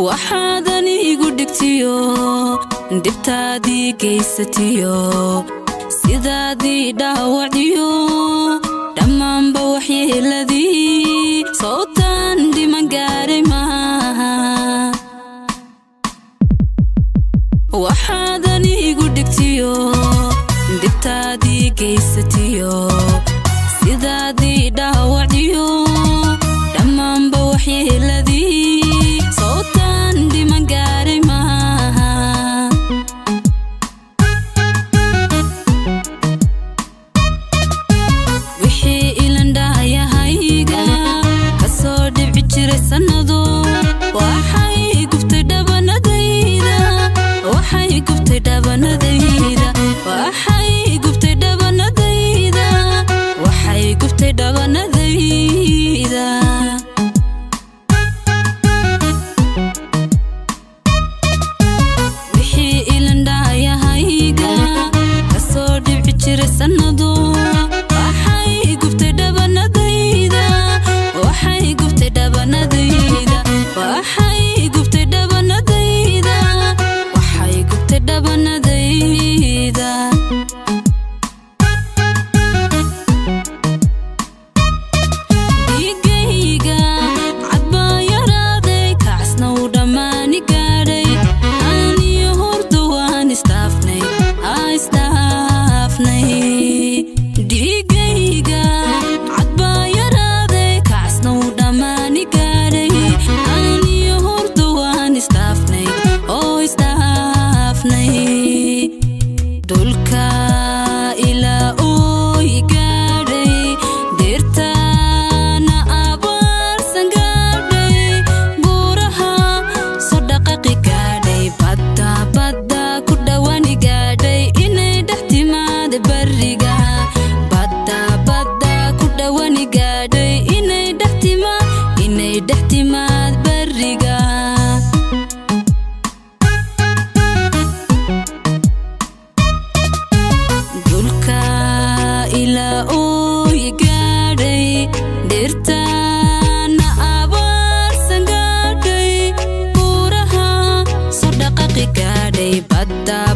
waxaadan igu dhigtiyo dhibtaadii gaysatiyo sidaadii dhaawacdiyo dhammaanba waxyeeladii sowtaan dhiman gaaray maaha waxaadan igu dhigtiyo dhibtaadii gaysatiyo sidaadii dhaawacdiyo dhammaanba waxyeeladii sowtaan dhiman gaaray maaha wixii ilandhaayahayga ka soo dhibci jiray sannado waxay gubtay dhabanadayda waxay gubtay dhabanadayda waxay gubtay dhabanadayda waxay gubtay dhabanadayda wixii ilandhaayahayga ka soo dhibci jiray sannado waxay gubtay dhabanadayda waxay gubtay dhabanadayda waxay gubtay dhabanadayda waxay gubtay dhabanadayda dhiigayga cad baa yaraaday kacasna uu dhammaani gaadhay aniyo horda waan istaafnay aa istaafnay dhiigayga cad baa yaraaday kacasna uu dhammaani gaadhay aniyo horda waan istaafnay oo istaafnay dhulka ilaa ooy gaadhay deertaana abaarsan gaadhay buuraha soo dhaqaqi gaadhay badda badda ku dhowani gaadhay inay dhex timaada bariga badda badda ku dhowani gaadhay inay dhex timaad inay dhex timaad bariga dhulka ilaa ooy gaadhay dhirtaana abaarsan gaadhay buuraha soo dhaqaqi gaadhay badda